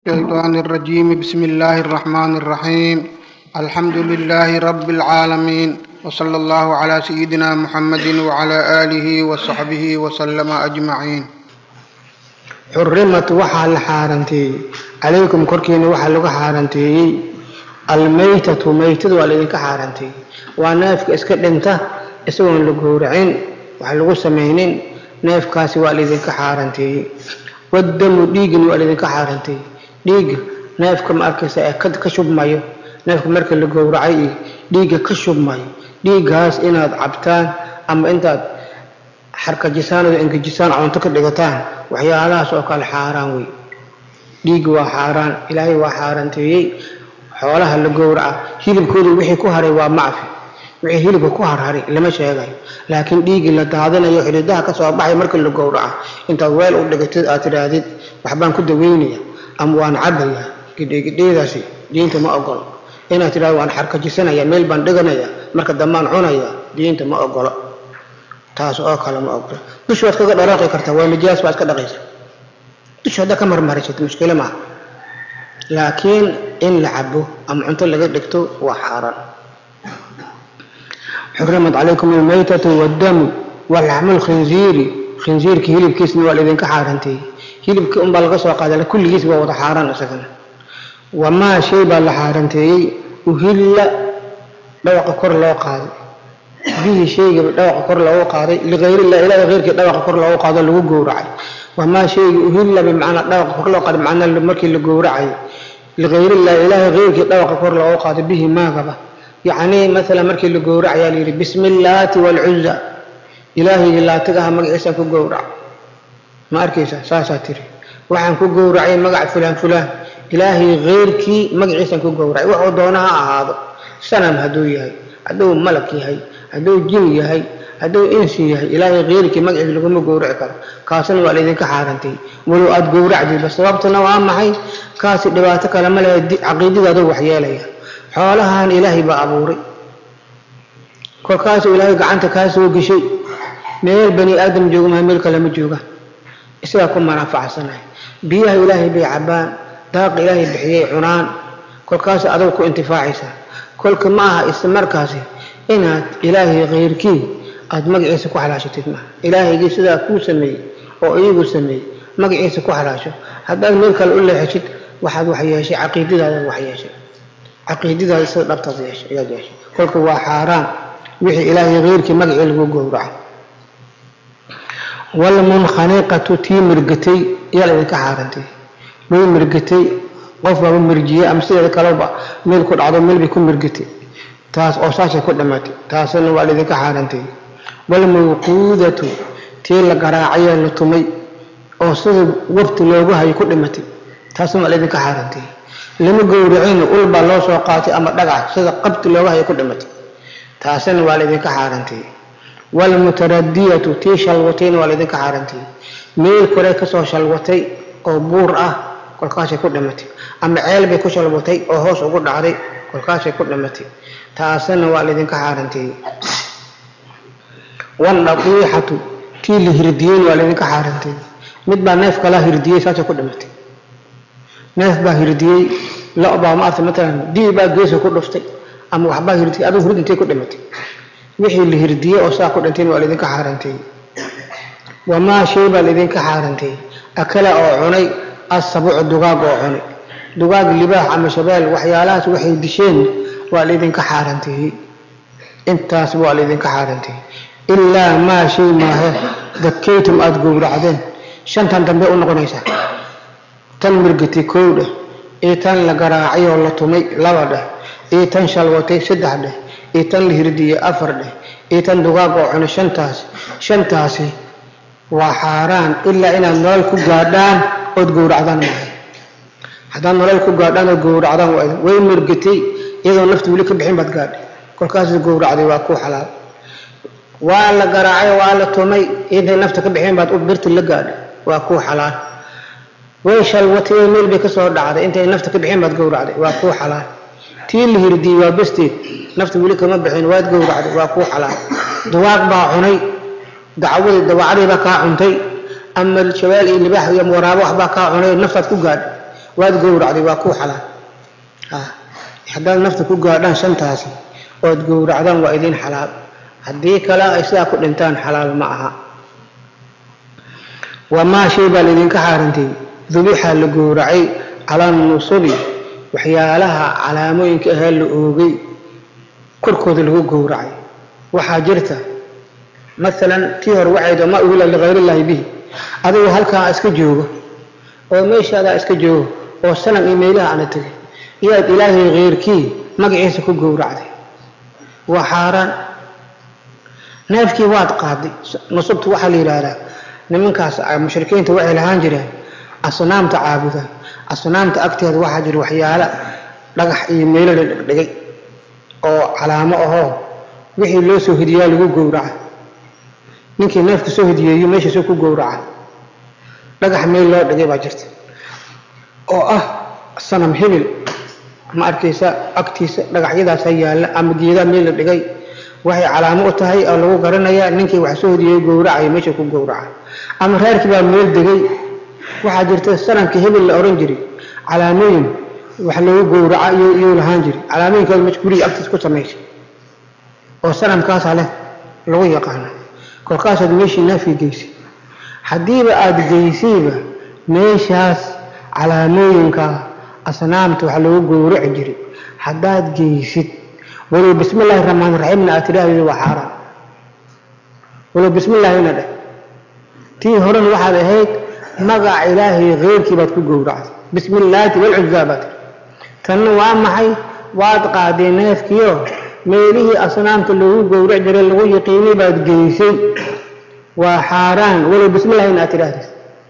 الشيطان الرجيم بسم الله الرحمن الرحيم الحمد لله رب العالمين وصلى الله على سيدنا محمد وعلى آله وصحبه وسلم أجمعين xurimat waxaa la xaaranteeyey calaykum korkiina waxaa lagu xaaranteeyey almaytatu maytadu waa laydinka xaaranteeyey waa neefka iska dhinta isagoon la gowracin wax lagu samaynin neefkaasi waa laydinka xaaranteeyey wadamu dhiigina waa laydinka xaaranteeyey dhiigga neefka ma arkaysa ee ka shubmayo neefka marka la gowracay iyo dhiigga ka shubmayo dhiiggaas inaad cabtaan ama intaad xarkajisaan oo engejisaan cunto ka dhigataan waxyaalahaas oo kale xaaraan wey dhiigga waa xaaraan ilaahay waa xaaraanteeyey xoolaha la gowraca hilibkooda wixii ku haray waa macfi wixii hilibka ku harharay lama sheegayo laakiin dhiiggii la daadinayo xididaha ka soo baxay marka la gowraca intaad weel u dhigatid aad tidhaahdid waxbaan ku daweynaya ama waan cabaya gidhigidheedaasi diinta ma ogolo inaad tidhahdo waan xarkajisanaya meel baan dhiganaya marka dambaan cunaya diinta ma ogolo taas oo kale ma ogolo dusha waad kaga dharaaqi kartaa waa nijaas baad ka dhaqaysa dusha haddaa ka marmarisad mushkilo maaha laakiin in la cabo ama cunto laga dhigto waa xaaraan xurimat calaykum almaytatu waddamu walaxmu lkhinziiri khinziirka hilibkiisna waa laydinka xaaranteeyey hilibkii unbaa laga soo qaaday kulligiis waa wada xaaraan isagana wamaa shay baa la xaaranteeyey uhilla dhawaqa kor loo qaaday bihi shaygaba dhawaqa kor loogu qaaday ligayrillah ilaah keyrkii dhawaqa kor loogu qaado lagu gowracay wamaa shayga uhilla bimacnaa dhawaqa kor loo qaaday macnaa markii la gowracay ligayrillah ilaahay keyrkii dhawaqa kor loogu qaado bihi maagaba yacnii maalan markii la gowracayaa layidhi bismi illaati waalcuza ilaahaygi laatigaha magaciisaan ku gowrac ma arkaysa saasaa tiri waxaan ku gowracay magac fulaan fulaan ilaahay keyrkii magaciisaan ku gowracay wuxuu doona ha ahaado sanam hadduu yahay hadduu malag yahay hadduu jin yahay hadduu insi yahay ilaahay keyrkii magaciisa laguma gowraci karo kaasna waa laydinka xaarantay walow aada gowracdiba sababtuna waa maxay kaasi dhibaato kale ma lehe caqiidadaadu waxyeelaya xoolahan ilaahay baa abuuray kolkaasuu ilaahay gacanta kaa soo geshay meel bani aadam jooga maa meel kale ma joogaan isagaa ku manaafacsanahay biyaha ilaahay bay cabbaan daaqa ilaahay bixiyay cunaan kolkaas adugu ku intifaacaysaa kolka ma aha isla markaasi inaad ilaahay keyrkii aada magaciisa ku xalaashatid maaha ilaahaygii sidaa kuu sameeyey oo iyagu sameeyey magaciisa ku xalaasho haddaad meel kale u leexeshid waxaad wax yeeshay caqiidadaadaad wax yeeshay caqiidadaada sida dhabtaad yeeshay ayaad yeeshay kolka waa xaaraan wixii ilaahay keyrkii magacii lagu gowraco walmunkhaniqatu tii mirgatay yaa laydinka xaarantay way mirgatay qof baaba mirjiyey ama sideeda kaleba meel ku dhacdo meel bay ku mirgatay taas oo saasay ku dhimatay taasna waa laydinka xaarantay walmawquudatu tii la garaacayee la tumay oo sida wafti loogu hayo ku dhimatay taasna waa laydinka xaarantay lama gowracin ul baa loo soo qaatay ama dhagax sida qabti looga hayo ku dhimatay taasna waa laydinka xaarantay walmutaradiyatu tii shalwatayna waa laydinka xaarantay meel kore kasoo shalwatay oo buur ah kolkaasay ku dhimatay ama ceel bay ku shalwatay oo hoos ugu dhacday kolkaasay ku dhimatay taasna waa laydinka xaaranteeyey waldhaqiixatu tii la hirdiyeyna waa laydinka xaaranteeyey mid baa neef kalaa hirdiyey saasay ku dhimatay neef baa hirdiyey lo baa maarta matalan dii baa geesa ku dhuftay ama waxbaa hirdiyey adigu hurd intay ku dhimatay wixii la hirdiyey oo saa ku dhintayna waa laydinka xaaranteeyey wamaa shay baa laydinka xaaranteeyey akala oo cunay asabucu dugaag oo cunay dugaag libaax ama shabeel waxyaalahaas waxay disheen waa laydinka xaaranteeyey intaas waa laydinka xaaranteeyey ilaa maa shay maahe dakaytum aada gowracdeen shantan dambe u noqonaysaa tan mirgatay kow dheh iyo tan la garaacay oo la tumay laba dheh iyo tan shalwatay saddex dheh iyo tan la hirdiyey afar dheh iyo tan dugaag oo cunay shantaas shantaasi waa xaaraan ilaa inaad nolol ku gaadhaan ood gowracdaan maahay haddaad nolol ku gaadhaan ood gowracdaan way mirgatay iyadoo nafta weli ka bixin baad gaadhay kolkaas gowracday waa kuu xalaal waa la garaacay waa la tumay intay nafta ka bixin baad u birti la gaadhay waa kuu xalaal way shalwatay meel bay kasoo dhacday intay nafta ka bixin baad gowracday waa kuu xalaal tii la hirdiyey waa besteed nafta weli kama bixin waad gowracday waa kuu xalaal duwaaq baa cunay dacwadii dawacadii baa kaa cuntay ama shabaal iyo libaax iyo waraabo waxbaa kaa cunay naftaad ku gaadhay waad gowracday waa kuu xalaal haddaad nafta ku gaadhaan shantaasi ood gowracdaan waa idin xalaal haddii kale ay sidaa ku dhintaan xalaal ma aha wamaa shay baa laydinka xaarantay dubixa la gowracay calaa nusubi waxyaalaha calaamooyinka ahee la oogay korkooda lagu gowracay waxaa jirta maalan tii hore waxayd ma uhila likayriillaahi bihi adigoo halkaa iska joogo oo meeshaadaa iska joogo oo sanam iyo meelaha ana tegay iyaad ilaahay keyrkii magaciisa ku gowracday waa xaaraan neefkii waad qaaday nusubta waxaa la yidhaahdaa nimankaas mushrikiinta waxay lahaan jireen asnaamta caabuda asnaamta agteeda waxaa jira waxyaala dhagax iyo meelo la dhigdhigay oo calaamo ahoo wixii loo soo hidiyaa lagu gowraca ninkii neefka soo hidiyeeyo meeshaasuu ku gowraca dhagax meel loo dhigay baa jirta oo ah sanam hibil ma arkaysa agtiisa dhagaxyadaasa yaalla ama geedaa meel la dhigay waxay calaamo u tahay oo lagu garanaya ninkii wax soo hodiyeeyo gowracayo meesha ku gowraca ama reerkii baa meel degay waxaa jirta sanamkii hibil la ohan jiray calaamooyin wax loogu gowraca iyuu lahaan jiray calaamooyinkooda meesha guriga agtiisa ku samaysay oo sanamkaasa leh lagu yaqaano kolkaasaad meeshii naafii geysay haddiiba aada geysayba meeshaas calaamooyinka asnaamta wax loogu gowraci jiray haddaad geysid walow bismi illaahi raxmaan raxiimna aad tidhaahdeed waa xaaraan walow bismi illaahina dheh tii horena waxaad ahayd magaca ilaahay keyrkii baad ku gowracday bismi illaati walcuzaa baad tiri tanna waa maxay waad qaadeen neefkiio meelihii asnaamta loogu gowrac jiray lagu yaqiinay baad geysay waa xaaraan walow bismi illahina aad tidhaahdeed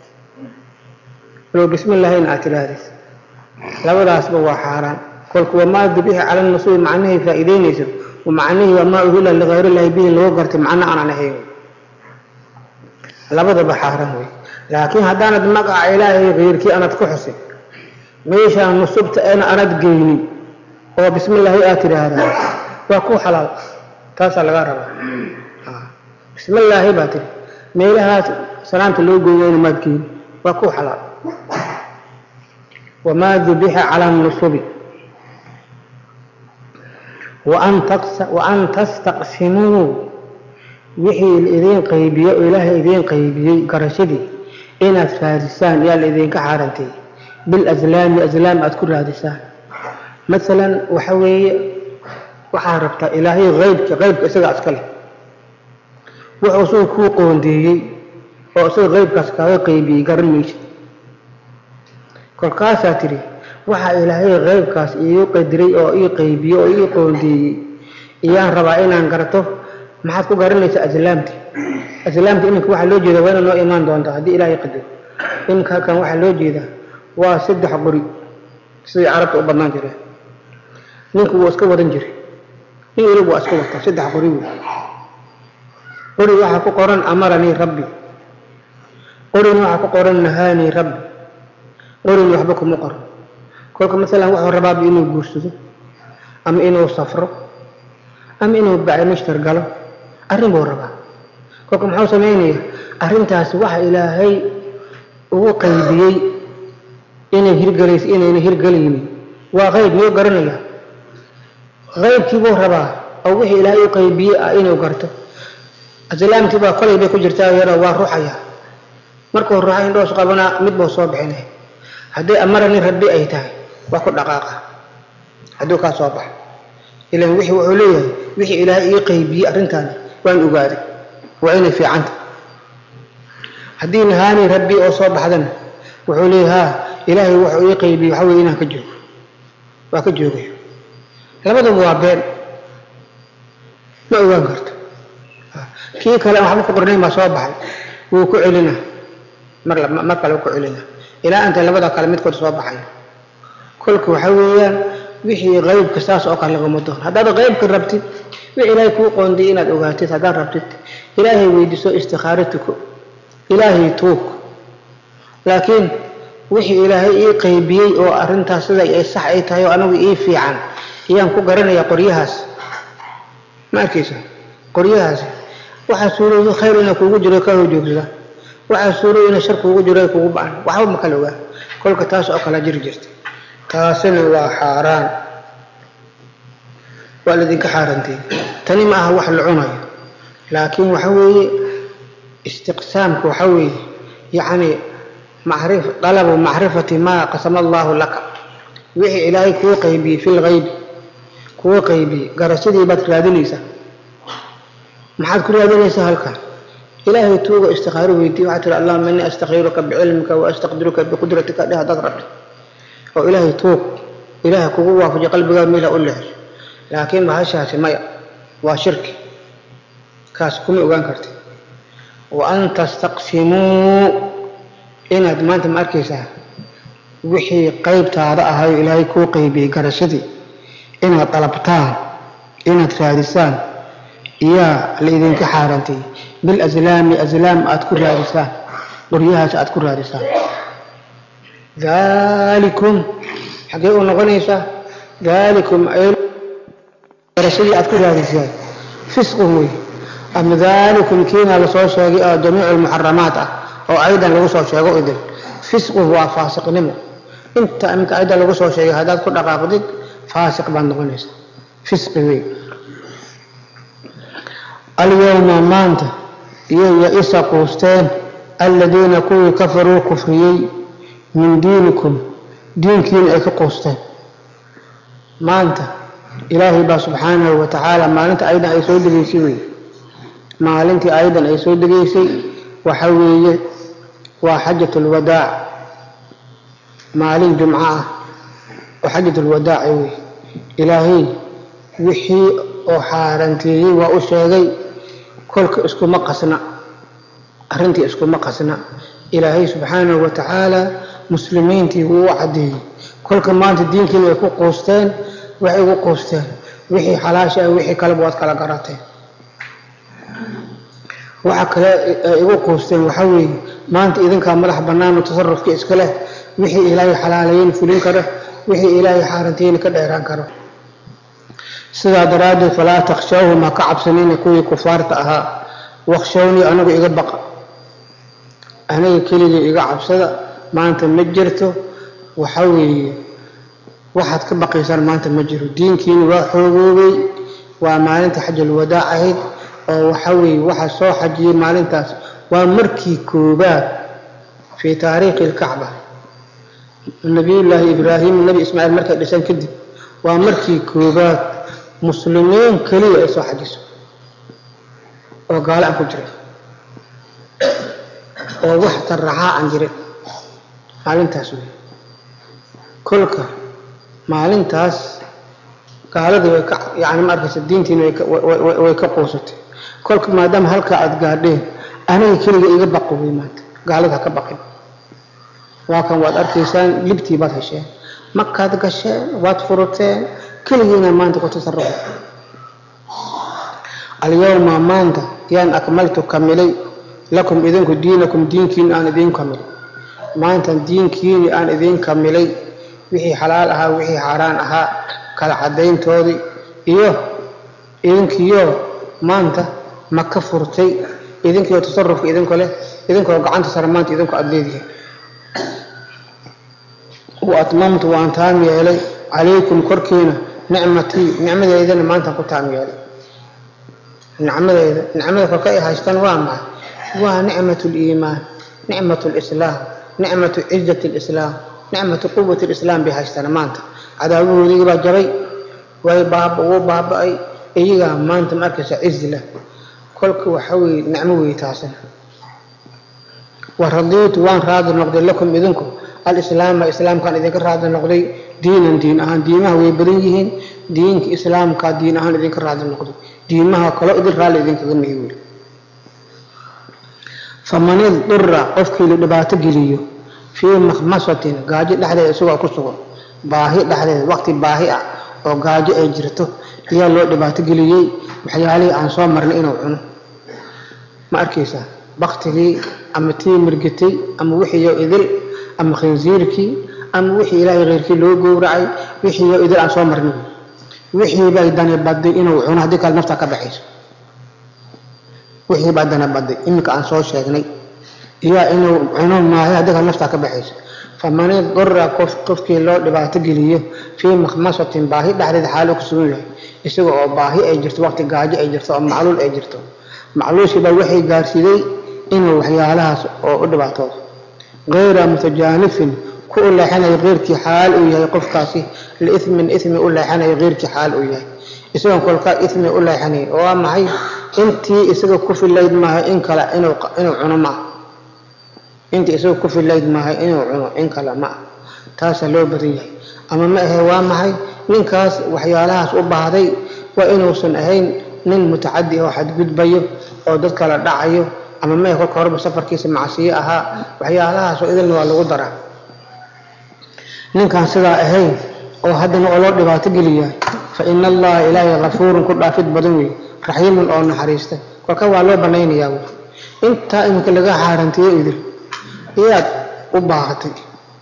walow bismi illaahina aad tidhaahdeed labadaasba waa xaaraan kolka wamaa dubixa cala nasubi macnahay faa'iideynayso macnihii wamaa uhila likayrillahi bihi lagu gartay macno aanan ahayn labadaba xaaraan wey laakiin haddaanad magaca ilaahay keyrkii anad ku xusin meeshaan nusubta eena anad geynin oo bismi illaahi aad tidhaahdaa waa ku xalaal taasaa laga rabaa bismi illaahi baa tiri meelahaas salaamta loo gooyayna maad geynin waa ku xalaal wamaa dubixa cala nusubi waan tastaqsimuu wixii idiin qaybiye oo ilaahay idiin qaybiyey garashadii inaad raadisaan yaa la idinka xaarantay bilaslaami aslaam aad ku raadisaan maalan waxa weeye waxaa rabtaa ilaahay aybka qaybka isagaa iska leh wuxuu isaga kuu qoondeeyey oo isaga qaybkaas kaaga qaybiyey garan maysa kolkaasaa tidhi waxaa ilaahay qaybkaas iigu qadiray oo ii qaybiyey oo ii qoondeeyey iyaan rabaa inaan garto maxaad ku garanaysaa aslaamti aslaamta iminka waxaa loo jeeda waa ina noo imaan doontaa haddii ilaahay qadaro iminka halkan waxaa loo jeedaa waa saddex qori siday carabta u badnaan jireen ninku wuu iska wadan jiray nin weliba waa iska wataa saddex qori wey qori waxaa ku qoran amaranii rabbi qorina waxaa ku qoran nahaanii rabbi qorin waxba kuma qoran kolka maalan wuxuu rabaaba inuu guursado ama inuu safro ama inuu bacimishtar galo arrin buu rabaa kolka muxuu samaynaya arrintaasi waxa ilaahay ugu qaybiyey inay hirgelayso inayna hirgelaynin waa qayb miyuu garanaya qaybkii buu rabaa oo wixii ilaahay u qaybiyey ah inuu garto aslaamtii baa kolay bay ku jirtaa yaroo waa ruxaya markuu ruxa indhoos qabanaa mid buu soo bixinay haddii amarani rabbi ay tahay waa ku dhaqaaqa hadduu kaa soo baxo ilan wixii wuxuu leeyahay wixii ilaahay ii qaybiyey arrintaani waan ogaaday waa inay fiicanta haddii nahaani rabbi oo soo baxdana wuxuu leeyahay haa ilaahay wuxuu ii qaybiyey waxa weye inaan ka joogo waa ka joogayo labadaba waa been ma ogaan karto kii kale aan waxba ku qornayn baa soo baxay wuu ku celina mar mar kale wuu ku celina ilaa intay labada kale midkood soo baxayo kolka waxa weeyaan wixii qaybka saas oo kale lagama doon haddaad qaybka rabtid wixii ilaahay kuu qoondiyay inaad ogaatid haddaad rabtid ilaahay weydiiso istikhaaro tuko ilaahay tuug laakiin wixii ilaahay ii qaybiyey oo arrintaas sida ay sax ay tahay oo anigu ii fiican ayaan ku garanaya qoryahaas ma arkaysa qoryahaasi waxaa suurooyo khayr inaa kuugu jiro ka hojoogsada waxaa suurooyo ina shar kuugu jiro kuugu ba'an waxba ma kala ogaa kolka taas oo kala jiri jirta taasina waa xaaraan waa laydinka xaarantay tani ma aha wax la cunayo laakiin waxa weeye istiqsaamka waxa weeye yacni macrif dalabu macrifati maa qasama allahu laka wixii ilaahay kuu qaybiyey fi lgaybi kuu qaybiyey garashadii baad raadinaysaa maxaad ku raadinaysaa halkan ilaahay tuuga istikhaaro weydiiye waxaa tiri allahuma innii astakhiruka bicilmika wa astaqdiruka biqudratika dheh haddaad rabto oo ilaahay tuug ilaahay kugu waafajiy qalbigaa meela u leexo laakiin bahashaasi maya waa shirki kaas kuma ogaan karti wa an tastaqsimuu inaad maanta ma arkaysaa wixii qaybtaada ahayo ilaahay kuu qaybiyey garashadii inaad dalabtaan inaad raadisaan iyaa la idinka xaarantay bilaslaami aslaam aad ku raadisaan qoryahaas aad ku raadisaan daalikum xaggee u noqonaysaa daalikum garashadii aad ku raadisaan fisqun wey ama daalikum kiina lasoo sheegay oo jamiicu lmuxaramaat ah oo aydan lagu soo sheego idin fisqun waa faasiqnimo inta iminka aydan lagu soo sheegay haddaad ku dhaqaaqdid faasiq baad noqonaysaa fisqi wey alyawma maanta iyo ya-isa quusteen aladiina kuwii kafaruu kufriyey min diinikum diinkiina ay ka quusteen maanta ilaahay baa subxaanahu wa tacaala maalinta ayadan ay soo degeysay wey maalintii ayadan ay soo degeysay waxa weeye waa xajat lwadaac maalin jumco ah oo xajat lwadaaci wey ilaahay wixii oo xaaranteeyey waa u sheegay kolka iskuma qasna arrintii iskuma qasna ilaahay subxaanahu wa tacaala muslimiintii wuu u caddeeyey kolka maanta diinkiina ay ku quusteen waxay ugu quusteen wixii xalaasha ah wixii kaleba waad kala garateen waxa kale ay igu quusteen waxaa weeye maanta idinkaa madax bannaano tasarufka iska leh wixii ilaahay xalaalayeyn fulin karo wixii ilaahay xaaranteeyna ka dheeraan karo sidaa daraaddeed falaa takhshawhum ha ka cabsanina kuwii kufaarta ahaa wakshawnii anigu iga baqa aniga keligii iga cabsada maanta ma jirto waxa weeye waxaad ka baqaysaan maanta ma jiro diinkiina waa xoogoobay waa maalinta xajal wadaac ahayd oo waxa weeye waxaa soo xajiyey maalintaas waa markii koobaad fii taariikhi alkacba nabiyullaahi ibraahim nebi ismaaciil markay dhisan kadib waa markii koobaad muslimiin keliya ay soo xajiso oo gaalo aan ku jirin oo wax taraxaa aan jirin maalintaas wey kolka maalintaas gaaladii way ka yani ma arkaysa diintiina way ka quusatay kolka maadaama halkaa aada gaadheen aniga keliga iga baqo wey maanta gaalada ha ka baqin waa kan waad arkaysaan libtii baad hesheen markaad gasheen waad furuteen keligiina maanta ku tasarufa alyawma maanta yaan akmaltu kamilay lakum idinku diinakum diinkiina aan idiin kamilay maanta diinkiini aan idiin kamilay wixii xalaal ahaa wixii xaaraan ahaa kala cadayntoodii iyo idinkiyo maanta ma ka furtay idinkiyo tasarufka idinko leh idinkoo gacanta sare maanta idinku aada leedihin wa atmamtu waan taam yeelay calaykum korkiina nicmatii nicmadeydana maantaan ku taam yeelay nicmadeyda nicmada korka ay haystaan waa maxay waa nicmat liimaan nicmat lislaam nicmatu cizat lislaam nicmatu quwat lislaam bay haystaan maanta cadaawahoodii baa jabay way baaba wuu baaba-ay iyagaa maanta ma arkaysa cizi leh kolka waxa weye nicmo wey taasina wa radiitu waan raadi noqday lakum idinku alislaama islaamkaan idinka raadi noqday diinan diin ahaan diimaha way badan yihiin diinka islaamka diin ahaan idinka raadi noqday diimaha kaloo idin raalli idinkaga mihi weli faman idura qofkii la dhibaato geliyo fii makhmasatin gaajo dhexdeeda isagoo ku sugan baahi dhexdeeda waqti baahi ah oo gaajo ay jirto ayaa loo dhibaato geliyey waxyaalihii aan soo marnay inuu cuno ma arkaysaa baktigii ama tii mirgatay ama wixiiyo idil ama khinsiirkii ama wixii ilaahay keyrkii loo gowracay wixiiyo idil aan soo marnay wixii bay dani baday inuu cuno haddii kale nafta ka baxayso wixii baa dana baday iminka aan soo sheegnay iyaa inuu cuno maayo haddii kale naftaa ka baxayso faman idura qof qofkii loo dhibaato geliyo fii makhmasatin baahi dhexdeed xaalo ku sugan yahay isaga oo baahi ay jirto waqti gaajo ay jirto oo macluul ay jirto macluushiiba waxay gaarsiiday inuu waxyaalahaas oo u dhibaatoodo gayra mutajaanifin ku u leexanayo keyrkii xaal uu yahay qofkaasi liithmin ithmi u leexanayo keyrkii xaal uu yahay isagoon kolkaa ithmi u leexanay oo waa maxay intii isaga ku filayd maaha in kale inuu inuu cuno maaha intii isaga ku filayd maaha inuu cuno in kale ma ah taasaa loo badan yahay ama ma ahe waa maxay ninkaas waxyaalahaas u baahday waa inuusan ahayn nin mutacadi oo xadgudbayo oo dad kala dhacayo ama ma ahe kolka horeba safarkiisa macsiyo ahaa waxyaalahaas oo idilna waa lagu daraa ninkaan sidaa ahayn oo haddana oo loo dhibaato geliyaa fa ina allaha ilaahay kafuurun ku dhaafid badan wey raxiimun oo naxariista kolka waa loo banaynayaa wey intaa iminka laga xaarantiyo idil iyaad u baahatay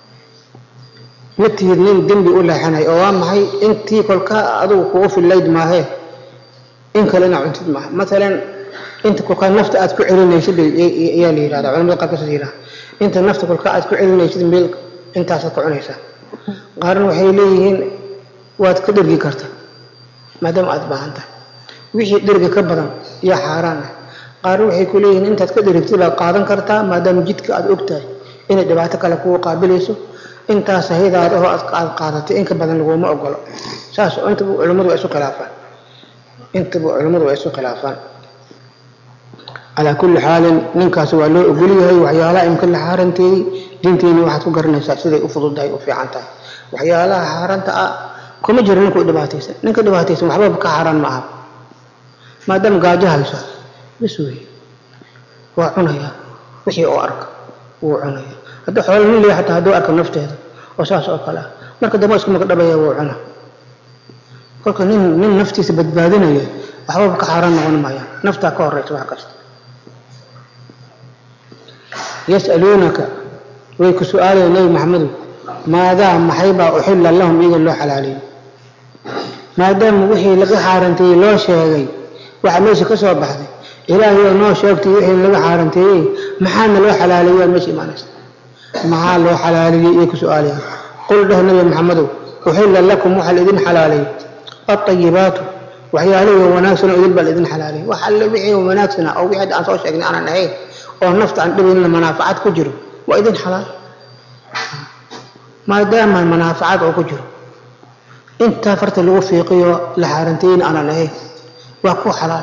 ma tihid nin dembi u leexanay oo waa maxay intii kolkaa adigu kugu fillayd maahee in kale inaa cuntid maaha maalan inta kolkaa nafta aad ku celinaysid ayaa la yihahda culamada qaarkaas yihahda inta nafta kolkaa aad ku celinaysid meel intaasaad ku cunaysaa qaarna waxay leeyihiin waad ka dhergi karta maadaama aad baahan tahay wixii dhergi ka badan yaa xaaraan ah qaarna waxay ku leeyihiin intaad ka dherigtid baad qaadan kartaa maadaama jidka aad og tahay inay dhibaato kale kugu qaabilayso intaas haydaada oo aad qaadatay in ka badan laguma ogolo saas intaba culimmadu waa isu khilaafaan intaba culimmadu waa isu khilaafaan calaa kulli xaalin ninkaasi waa loo ogol yahay waxyaalaha imka la xaaranteeyey diinteeni waxaad ku garanaysaa siday u fududahay u fiican tahay waxyaalaha xaaranta ah kuma jiro ninka dhibaataysan ninka dhibaataysan waxbaba ka xaaraan ma aha maadaama gaajo haysa bas wey waa cunayaa wixii oo arka wuu cunaya haddii xoolo nin leeyahay xataa hadduu arka nafteeda oo saas oo kale ah marka dambe isku magdhabaya wuu cuna kolka nin nin naftiisa badbaadinaya waxbaba ka xaaraan noqon maya naftaa ka horeysa wax kasta yas'aluunaka way ku su-aalayaan nebi maxamedow maadaa maxaybaa uxilla lahum iyaga loo xalaaleeyey maadaama wixii laga xaaranteeyey loo sheegay waxa meesha ka soo baxday ilaahayoo noo sheegtay wixii laga xaaranteeyey maxaana loo xalaaleeyey waa meesha imaanaysa maxaa loo xalaaleeyey iyay ku su-aalayaan qul dheh nebi maxamedow uxilla lakum waxaa laidin xalaaleeyey alطayibaatu waxyaalihii wanaagsan oo idin baa laidin xalaaleeyey wax alle wixii wanaagsana oo wixii aan soo sheegnay aanan ahayn oo nafta aan dhibayna manaafacad ku jiro waa idin xalaal maadaama manaafacad oo ku jiro intaa farta lagu fiiqiyo la xaaranteeyna aanan ahayn waa ku xalaal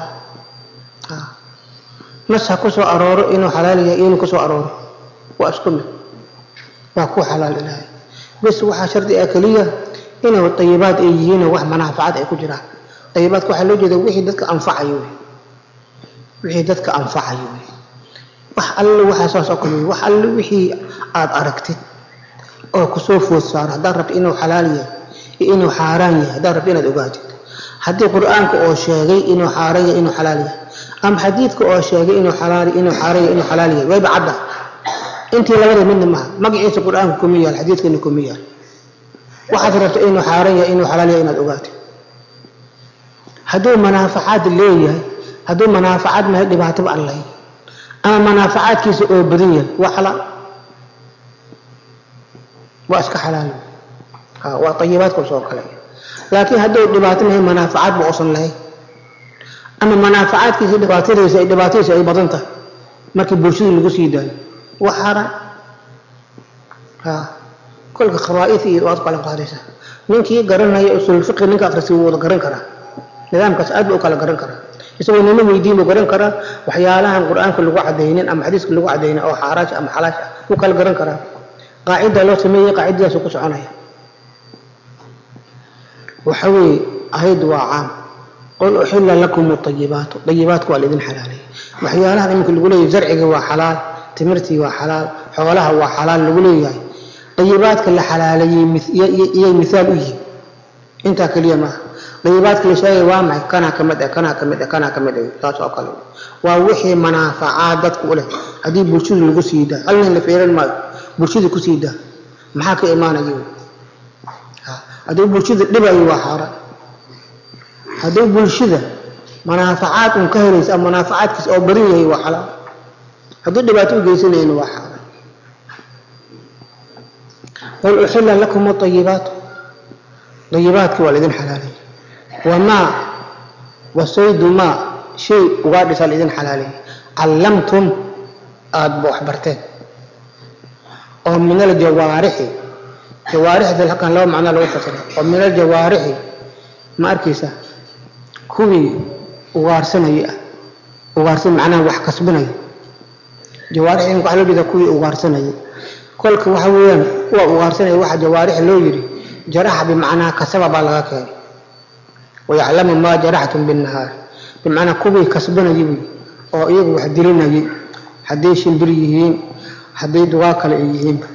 nas ha ku soo arooro inuu xalaal yahay inuu ku soo arooro waa isku mid waa ku xalaal ilaahay bes waxaa shardi ah keliya inuu tayibaad ay yihiinoo wax manaafacad ay ku jiraan tayibaadka waxaa loo jeeda wixii dadka anfacayo wey wixii dadka anfacayo wey wax alle waxaa saas oo kale wax alle wixii aad aragtid oo kusoo food saaro haddaad rabto inuu xalaal yahay iyo inuu xaaraan yahay haddaad rabto inaad ogaatid haddii qur-aanka oo sheegay inuu xaaraan yahay inuu xalaal yahay ama xadiidka oo sheegay inuu xalaal inuu xaaraan yahay inuu xalaal yahay wayba cadda intii labada midna maha magaciisa qur-aanka kuma yaal xadiidkana kuma yaal waxaad rabto inuu xaaraan yahay inuu xalaal yahay inaad ogaatid hadduu manaafacaad leeyahay hadduu manaafacaad mahay dhibaataba aan lahayn ama manaafacaadkiisa oo badan yahay waa xalaal waa iska xalaal waa ayibaadkaas oo kale laakiin hadduu dhibaato mahay manaafacaad ba uusan lahayn ama manaafacaadkiisa dhibaatadiisa ay dhibaatadiisa ay badan tahay markii bulshada lagu sii daayo waa xaaraan kolka khabaa'id iyo waad kala qaadaysaa ninkii garanaya usulfiqi ninka akhrisi wuu wada garan karaa nidaamkaas aad buu u kala garan karaa isagoo nina weydiin buu garan karaa waxyaalahan qur-aanka lagu cadaynin ama xadiiska lagu cadaynin oo xaaraash ama xalaash ah wuu kala garan karaa qaacida loo sameeyey qaacidadaasuu ku soconaya waxa weeye ahayd waa caam qul uxilla lakum ayibaatu ayibaatku waa laidin xalaalay waxyaalahan iminka lagu leeyahay zarciga waa xalaal timirtii waa xalaal xoolaha waa xalaal lagu leeyahay dayibaadka la xalaaleeyey iyay mihaal u yihiin intaa keliya maaha dayibaadka la sheegay waa maxay kanaa ka mid ah kanaa ka mid ah kanaa ka mid ah taas oo kale waa wixii manaafacaad dadku u leh haddii bulshada lagu sii daa hal nin la feeran maayo bulshada ku sii daa maxaa ka imaanaya hadduu bulshada dhibayo waa xaaraan hadduu bulshada manaafacaad un ka helaysa ama manaafacaadkiisa oo badan yahay waa xalaal hadduu dhibaato u geysanayana waa xaaraan qul uxila lakum ayibaat ayibaadkii waa laidin xalaalay wamaa wasaydu maa shay ugaadhisaa laidin xalaalay callamtum aada ba wax barteen oo min aljawaarixi jawaarixda halkan laba macnaa lagu fasira oo min aljawaarixi ma arkaysa kuwii ugaarsanaya ah ugaarsan macnaha wax kasbanaya jawaarix in waxa loo jeeda kuwii ugaarsanaya kolka waxa weeyaan kuwa ugaarsanaya waxa jawaarix loo yidhi jaraxa bimacnaa kasaba baa laga keenay wayaclamu maa jaraxtum binnahaar bimacnaa kuwii kasbanayay buy oo iyagu wax dilinayay hadday shimbir yihiin hadday dugaa kale ay yihiinba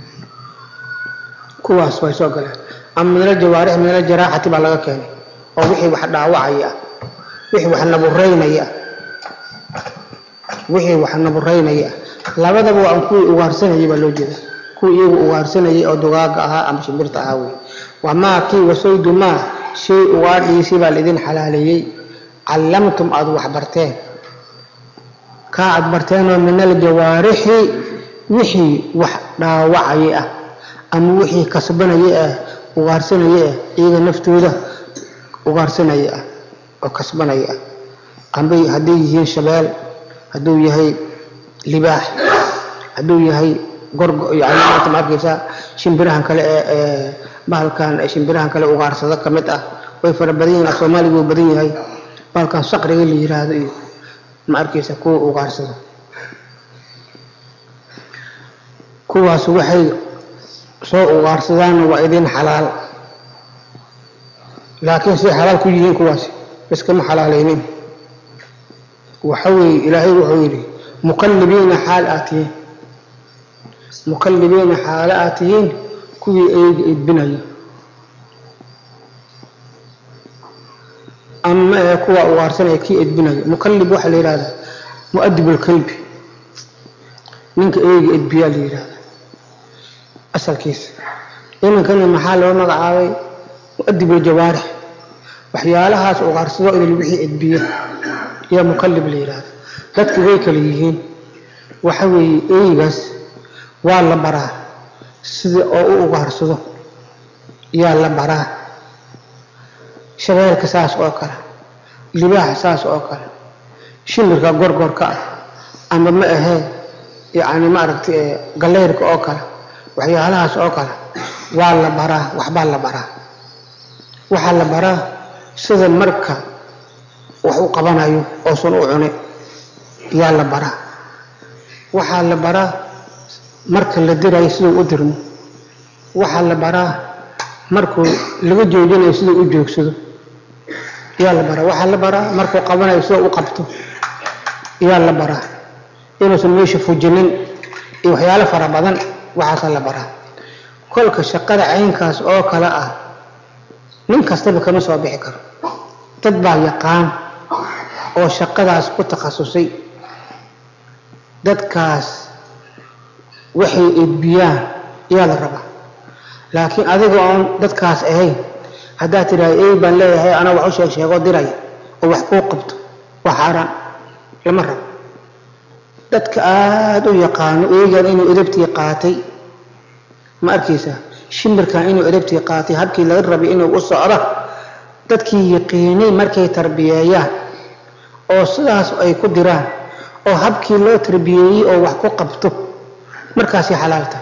kuwaas way soo galeen ama minal jawaarix minal jaraaxati baa laga keenay oo wixii wax dhaawacaya ah wixii wax naburaynaya ah wixii wax naburaynaya ah labadaba waa an kuwii ugaarsanayay baa loo jeeda kuwii iyagu ugaarsanayay oo dugaaga ahaa ama shimbirta ahaa wey waa maa kii wasaydu maa shay ugaadhiisii baa laidin xalaaleeyey callamtum aada wax barteen kaa aad barteenoo min aljawaarixi wixii wax dhaawacaya ah ama wixii kasbanaya ah ugaarsanaya ah iyaga naftooda ugaarsanaya ah oo kasbanaya ah ambay hadday yihiin shabeel hadduu yahay libaax hadduu yahay gorgo yani maanta ma arkaysaa shimbirahan kale ee ee bahalkan shimbirahan kale ugaarsado ka mid ah way fara badan yihiin soomaaliga wuu badan yahay bahalkan saqriga la yiraahdo iyo ma arkaysa kuwa ugaarsado kuwaas waxay soo ugaarsadaanna waa idin xalaal laakiin siday xalaal ku yihiin kuwaasi iskama xalaalaynin waxa weeye ilaahay wuxuu yidhi mukallibiina xaal aad tihiin mukallibiina xaalo aad tihiin kuwii eega edbinaya ama ee kuwa ugaarsanaya kii edbinaya mukallib waxaa la yidhahdaa mu'adib alkalbi ninka eega edbiyaa la yidhahdaa asalkiisa inankana maxaa loo magacaabay mu'adib aljawaarix waxyaalahaas ugaarsado idil wixii edbiya yaa mukallib la yidhahda dadku way kala yihiin waxa weeye eygaas waa la baraa sida oo u ugaarsado yaa la baraa shabeelka saas oo kale libaaxa saas oo kale shimirka gorgorka ah ama ma ahee yacni maaragtay galeyrka oo kale waxyaalahaas oo kale waa la baraa waxbaa la baraa waxaa la baraa sida marka wax u qabanayo oosan u cunay yaa la baraa waxaa la baraa marka la dirayo siduu u dirmo waxaa la baraa markuu laga joojinayo siduu u joogsado yaa la baraa waxaa la baraa markuu qabanayo siduu u qabto yaa la baraa inuusan meesha fujinin iyo waxyaalo fara badan waxaasaa la baraa kolka shaqada caynkaas oo kale ah nin kastaba kama soo bixi karo dad baa yaqaan oo shaqadaas ku takhasusay dadkaas waxay edbiyaan yaa la rabaa laakiin adiga oon dadkaas ahayn haddaad tidhaahdo ey baan leeyahay anaa wax u sheeg sheegoo diraya oo wax kuu qabto waa xaaraan lama rabo dadka aada u yaqaano eegan inuu edabtii qaatay ma arkaysaa shimbirkan inuu edabtii qaatay habkii laga rabay inuu u socdo dadkii yaqiinay markay tarbiyeeyaan oo sidaas ay ku diraan oo habkii loo tarbiyeeyey oo wax ku qabto markaasay xalaal tahay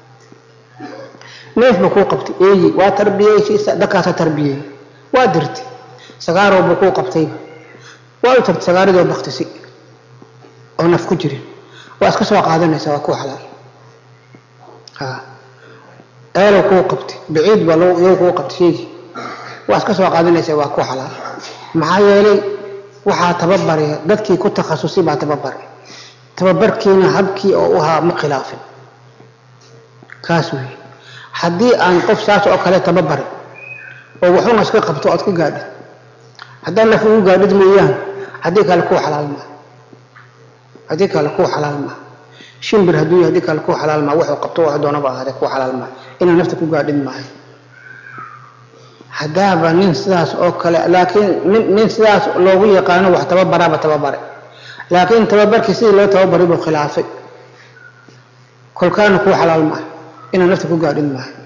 neef ba kuu qabtay eeyi waa tarbiyeysa dadkaasa tarbiyeeyey waa dirtay sagaarowba kuu qabtayba waa u tagtay sagaaridoo baktisi oo naf ku jirin waa iska soo qaadanaysaa waa kuu xalaal ha eelo kuu qabtay baciid baa iyagu kuu qabtay sheegi waa iska soo qaadanaysaa waa kuu xalaal maxaa yeelay waxaa tababaraya dadkii ku takhasusay baa tababaray tababarkiina habkii oo u ahaa ma khilaafin kaas wey haddii aan qof saas oo kale tababarin oo waxuna iska qabto ood ka gaadhid haddaa naf ugu gaadhid mooyaan haddii kale kuu xalaal maaha haddii kale kuu xalaal maaha shimbir hadduu yahay haddii kale kuu xalaal maaha wuxuu qabto wax doonaba ahaadee kuu xalaal maaha inaa nafta ku gaadhid maahay haddaaba nin sidaas oo kale laakiin nin nin sidaas loogu yaqaano wax tababaraaba tababare laakiin tababarkii sidii loo tababaray buu khilaafay kolkaana kuu xalaal maaha inaa nafta ku gaadhin maaha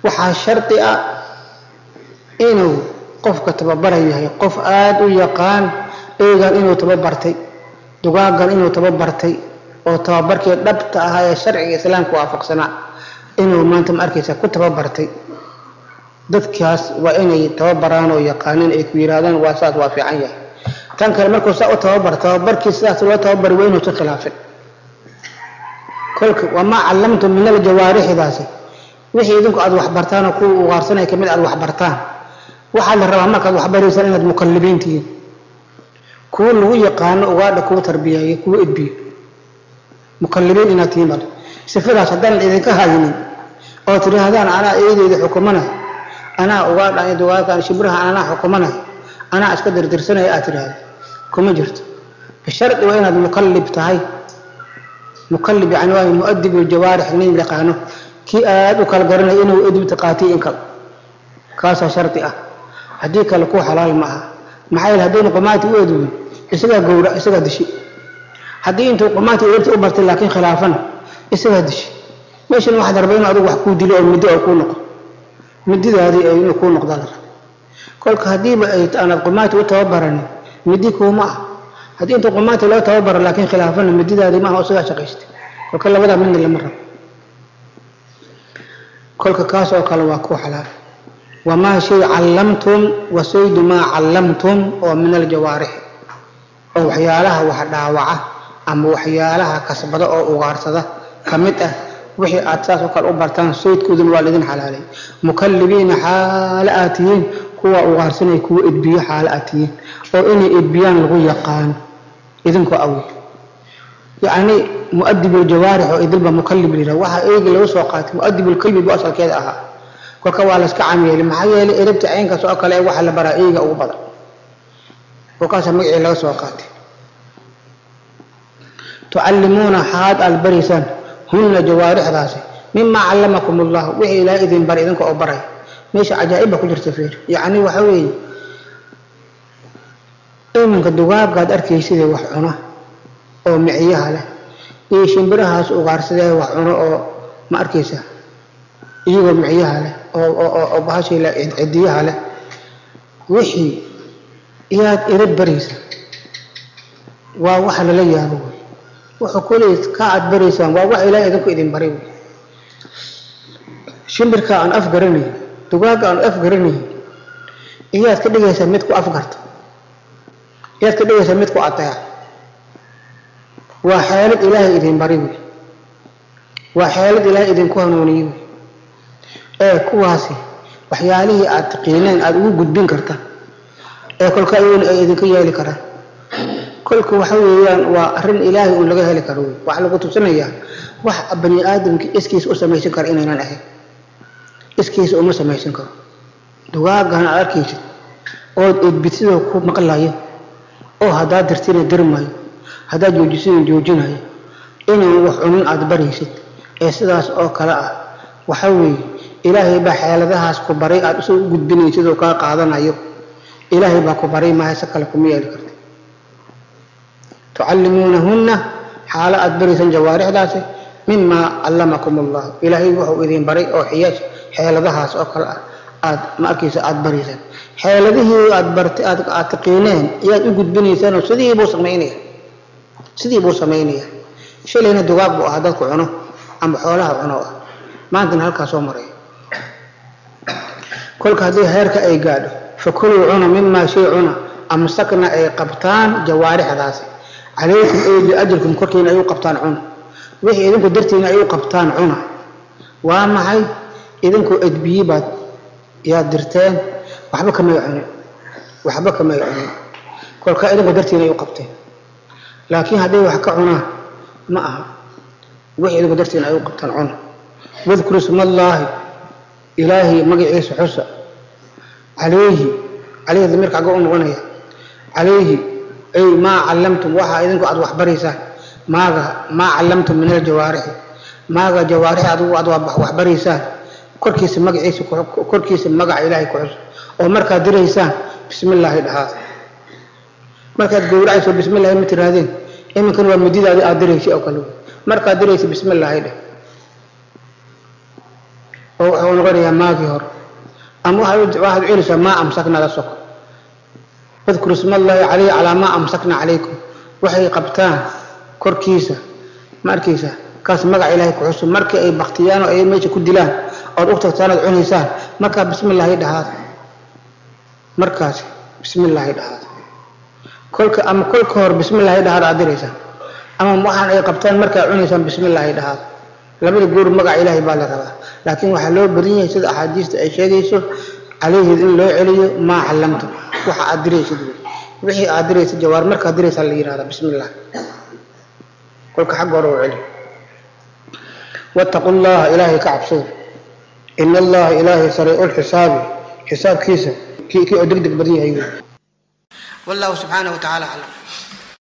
waxaa shardi ah inuu qofka tababaran yahay qof aada u yaqaan eegan inuu tababartay dugaagan inuu tababartay oo tababarkii dhabta ahaa ee sharciga islaamka waafaqsanaa inuu maanta ma arkaysa ku tababartay dadkaas waa inay tababaraan oo yaqaaneen ay ku yidhahdaan waa saas waa fiican yahay tan kale markuu saa u tababar tababarkii sidaas loo tababari waa inuusan khilaafin kolka wamaa callamtum min aljawaarixidaasi wixii idinku aada waxbartaan oo kuwa ugaarsanaya kamid aada waxbartaan waxaa la rabaa markaad waxbaraysaan inaad mukallibiin tihiin kuwa lagu yaqaano ugaadha kuwa tarbiyeeya kuwa edbiyo mukallibiin inaad tihiin bal sifadaas haddaanan idinka haynin oo tidhaahdaan anaa eedeyda xukumanay anaa ugaadha dugaagan shibraha anaa xukumanay anaa iska dirdirsanaya aad tidhaahda kuma jirto bishardi waa inaad mukallib tahay mukallib yani waa muadib ljawaarix nin yaqaano kii aada u kala garanaya inuu edibta qaatiy in kale kaasaa shardi ah haddii kale ku xalaal ma aha maxaa yeele haddaynu qumaati u edwin isagaa gowra isagaa dishi haddii intuu qumaati eegta u bartay laakiin khilaafana isagaa dishi meeshan waxaad rabaa inuu adigu wax kuu dilo oo middo oo kuu noqo mididaadii ay inuu kuu noqdaa la raba kolka haddiiba ay aanad qumaati u tababaranin midi kuuma ah haddii intuu qumaati loo tababaro laakiin khilaafana mididaadii maaha oo isagaa shaqaystay kolka labadaa midna lama rabo kolka kaas oo kale waa ku xalaal wamaa shay callamtum wasaydu maa callamtum oo min aljawaarixi oo waxyaalaha wax dhaawaca ama waxyaalaha kasbada oo ugaarsada ka mid ah wixii aad saas oo kale u bartaan saydkooduna waa laidin xalaalay mukallibiina xaalo aad tihiin kuwa ugaarsanaya kuwa edbiyo xaalo aad tihiin oo inay edbiyaan lagu yaqaano idinkoo awi yacni muadib ljawaarix oo idilba mukallib la yidhaha waxaa eegi lagu soo qaatay muadib lkalbi bu asalkeeda ahaa kolka waa layska cam yeelay maxaa yeelay erabta caynkaas oo kale waxa la baraa eega ugu badan kolkaasa magacii laga soo qaatay tucallimuuna xaad aad baraysaan hunna jawaarixdaasi mimaa callamakum allah wixii ilaahay idin baray idinka oo baray meesha cajaa'ibba ku jirta fiir yacni waxa weeye iminka dugaagaad arkaysidee wax cuna oo miciyaha leh iyo shimbirahaas ugaarsadee wax cuno oo ma arkaysa iyagoo miciyaha leh oo bahashay leh cidiyaha leh wixii iyaad ira baraysa waa waxa lala yaabo wey wuxuu kuley ka aad baraysaan waa wax ilaahay idinku idin baray wey shimbirka aan af garanayn dugaagga aan af garanayn iyaad ka dhigaysaa mid ku afgarta iyaad ka dhigaysaa mid ku ateeca waa xeelad ilaahay idin bari wey waa xeelad ilaahay idinku hanuuniyey wey ee kuwaasi waxyaalihii aad taqiineen aada ugu gudbin karta ee kolka ayuuna ay idinka yeeli karaan kolka waxa weeyaan waa arrin ilaahay uun laga heli karo wey waxaa lagu tusinayaa wax bani aadamka iskiisa u samaysan kara inaynan ahayn iskiisa uma samaysan karo dugaagana aad arkaysid ood edbidsidoo ku maqlayo oo haddaad dirtina dirmayo haddaad joojisina joojinayo inaan wax cunin aada baraysid ee sidaas oo kale ah waxa weeye ilaahay baa xeeladahaas ku baray aada usoo u gudbinaysid oo kaa qaadanayo ilaahay baa ku baray maaha si kale kuma yeeli karta tucallimuunahunna xaalo aada baraysaan jawaarixdaasi mimaa callamakum allah ilaahay wuxuu idin baray oo xiyaash xeeladahaas oo kale ah aad ma arkaysa aada baraysaan xeeladihii aad bartay aad aad taqiineen ayaad u gudbinaysaanoo sidii buu samaynaya sidii buu samaynaya shalayna dugaag buu ahaa dadku cuno ama xoolaha cuno ah maantana halkaa soo maraya kolka haddii heerka ay gaadho fakuluu cuna mimaa shay cuna amsakna ay qabtaan jawaarixdaasi calaykum ay biajrikum korkiina ay u qabtaan cuna wixii idinku dartiina ay u qabtaan cuna waa maxay idinku edbiyi baad yaad dirteen waxba kamay cunin waxba kamay cunin kolka idinku dartiina ay u qabteen laakiin hadday wax ka cunaan ma aha wixii idinku dartiina ay u qabtaan cuna wadkuru ismallaahi ilaahay magaciisa xusa calayhi calayhi damiirka xagga u noqonaya calayhi ay maa callamtum waxa idinku aad waxbaraysaan maaga maa callamtum min aljawaarixi maaga jawaarix adigu aad waxbaraysaan korkiisa magaciisa korkiisa magaca ilaahay ku xusa oo markaad diraysaan bismi illaahi dhahaa markaad gowracayso bismi illaahi ma tirahdeen iminkan waa mudidaadi aad diraysay oo kale markaad diraysa bismi illaahi dheh oo wuxuu noqonayaa maagii hore ama waxaad waxaad celinaysaa maa amsakna la soko wadkuru isma allahi calayhi calaa maa amsakna calaykum waxay qabtaan korkiisa ma arkaysa kaas magaca ilaahay ku xusub markii ay baktiyaan oo ay meesha ku dilaan ood u tagtaan ood cunaysaan markaa bismi illaahi dhahaad markaas bismi illaahi dhahaad kolka ama kolka hor bismi illaahi dhahaad aad diraysaa ama waxaan ay qabtaan markaa cunaysaan bismi illaahi dhahaad labada goor magaca ilaahay baa la rabaa laakiin waxaa loo badan yahay sida axaadiista ay sheegayso calayhi in loo celiyo maa callamta waxa aad diraysid wey wixii aad diraysa jawaar markaad diraysaa la yidhahdaa bismi illah kolka xagga hore u celi wattaqu llaha ilaahay ka cabsada ina allaha ilaahay sariicu lxisaabi xisaabkiisa kii kii oo deg deg badan yahay wey wallahu subxaanahu wa tacaala aclam